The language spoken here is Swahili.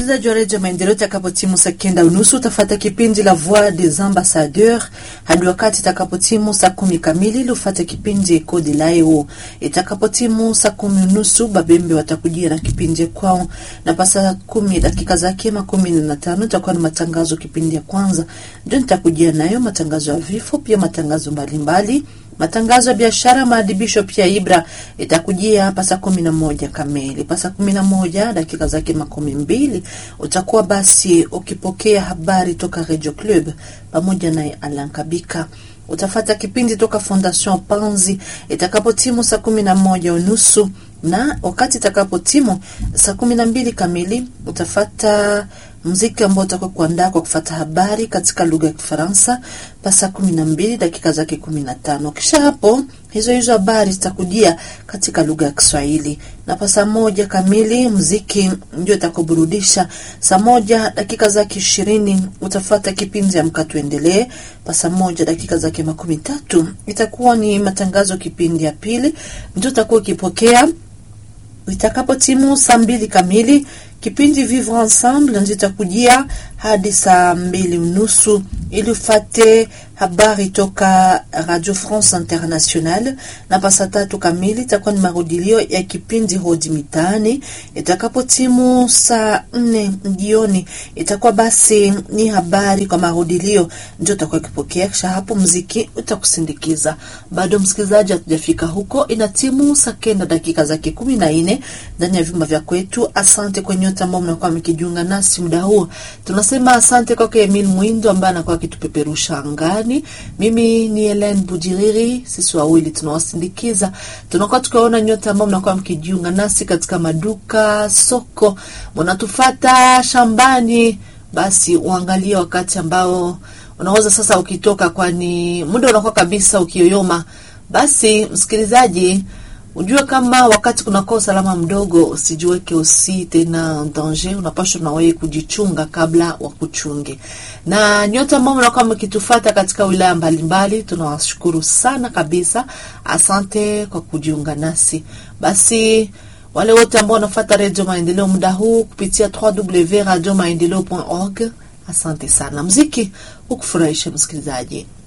msikilizaji wa redio Maendeleo, itakapotimu saa kenda unusu utafata kipindi la Voix des Ambassadeurs hadi wakati itakapotimu saa kumi kamili ili ufate kipindi Eco de Lao. Itakapotimu saa kumi unusu Babembe watakujia na kipindi kwao, na pa saa kumi dakika zake makumi na tano itakuwa ni matangazo. Kipindi ya kwanza ndio nitakujia nayo matangazo ya vifo, pia matangazo mbalimbali matangazo ya biashara, maadibisho pia Ibra itakujia hapa saa kumi na moja kamili. Pa saa kumi na moja dakika zake makumi mbili utakuwa basi ukipokea habari toka Radio Club pamoja naye Alankabika. Utafata kipindi toka Fondation Panzi itakapotimu saa kumi na moja unusu na wakati itakapotimu saa kumi na mbili kamili utafata mziki ambao utakuwa kuandaa kwa kufata habari katika lugha ya Kifaransa pa saa kumi na mbili dakika zake kumi na tano. Kisha hapo hizo hizo habari zitakujia katika lugha ya Kiswahili na pa saa moja kamili mziki ndio itakuburudisha. Saa moja dakika zake ishirini utafata kipindi ya mka tuendelee. Pa saa moja dakika zake makumi tatu itakuwa ni matangazo kipindi ya pili ndio utakuwa ukipokea itakapo timu saa mbili kamili kipindi Vivre Ensemble ndio itakujia hadi saa mbili unusu ili ufate habari toka Radio France Internationale, na pa saa tatu kamili itakuwa ni marudilio ya kipindi Hodi Mitaani. Itakapo timu saa nne jioni itakuwa basi ni habari kwa marudilio ndio utakuwa kipokea. Kisha hapo mziki utakusindikiza. Bado msikilizaji, hatujafika huko, ina timu saa kenda dakika zake kumi na nne ndani ya vyumba vya kwetu. Asante kwa nyote ambao mnakuwa mkijiunga nasi muda huu. Tunasema asante kwake Emil Mwindo ambaye anakuwa akitupeperusha angani. Mimi ni Helen Bujiriri, sisi wawili tunawasindikiza. Tunakuwa tukiwaona nyote ambao mnakuwa mkijiunga nasi katika maduka, soko, mnatufata shambani, basi uangalie wakati ambao unaweza sasa ukitoka, kwani muda unakuwa kabisa ukiyoyoma. Basi msikilizaji ujue kama wakati kunakuwa usalama mdogo, usijiweke usi tena danger, unapaswa na wewe kujichunga kabla wa kuchunge. Na nyote ambao mnakuwa mkitufata katika wilaya mbalimbali, tunawashukuru sana kabisa, asante kwa kujiunga nasi. Basi wale wote ambao wanafuata Radio Maendeleo muda huu kupitia www.radiomaendeleo.org, asante sana. Mziki ukufurahisha msikilizaji.